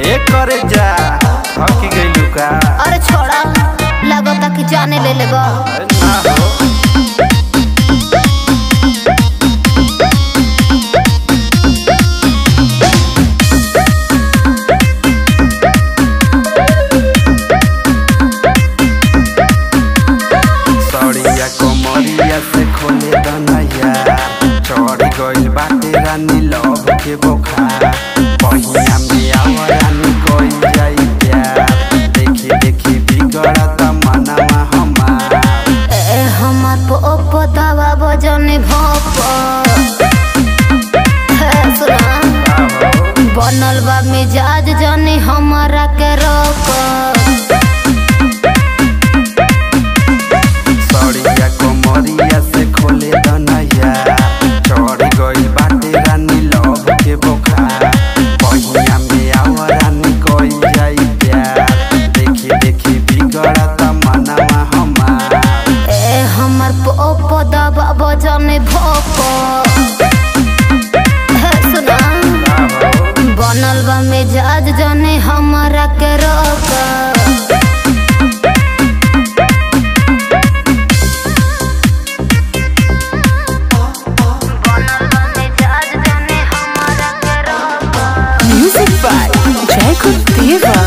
ए करे जा हकी गइलू का अरे छोड़ा लगता कि जाने ले लेबा अरे ना हो सड़िया कमरिया से खोले दनैया चढ़ गइल बाटे रानी लव के बोखार बहिया में आवा रानी कइल जाई प्यार देखी देखी बिगड़त मनवा हमार ए हमार पोप दवा बजने भोप हे सुना बनल बा मिजाज जने हमारा के रोक सड़िया कमरिया से खोले दनैया चढ़ गइल बाटे रानी लव के बोखार बहिया में आवा रानी कइल जाई प्यार देखी देखी बिगड़त मनवा हमार ए हमार पोप दवा बजने भोप हे सुना बनल बा मिजाज जने हमारा के रोक बनल बा मिजाज जने हमारा के रोक Music by Jacob Diva.